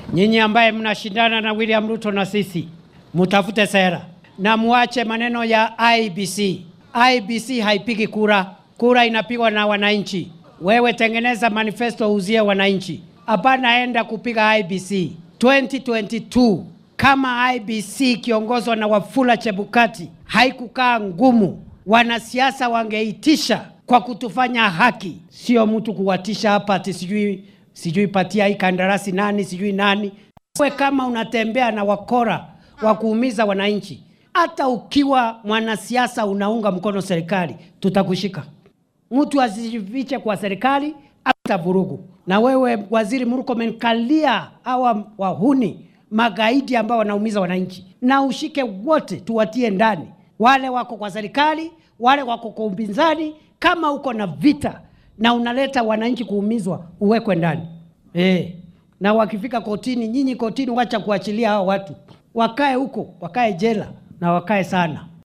Nyinyi ambaye mnashindana na William Ruto na sisi, mutafute sera na muache maneno ya IBC. IBC haipigi kura, kura inapigwa na wananchi. Wewe tengeneza manifesto uzie wananchi, hapana enda kupiga IBC 2022. Kama IBC ikiongozwa na Wafula Chebukati haikukaa ngumu, wanasiasa wangeitisha kwa kutufanya haki, sio mtu kuwatisha hapa ati sijui sijui patia hii kandarasi nani sijui nani. Wewe kama unatembea na wakora wa kuumiza wananchi, hata ukiwa mwanasiasa unaunga mkono serikali, tutakushika. Mtu asijifiche kwa serikali hata vurugu. Na wewe Waziri Murkomen, kalia hawa wahuni magaidi ambao wanaumiza wananchi, na ushike wote, tuwatie ndani, wale wako kwa serikali, wale wako kwa upinzani. Kama uko na vita na unaleta wananchi kuumizwa, uwekwe ndani eh. Na wakifika kotini, nyinyi kotini, wacha kuachilia hao watu, wakae huko, wakae jela na wakae sana.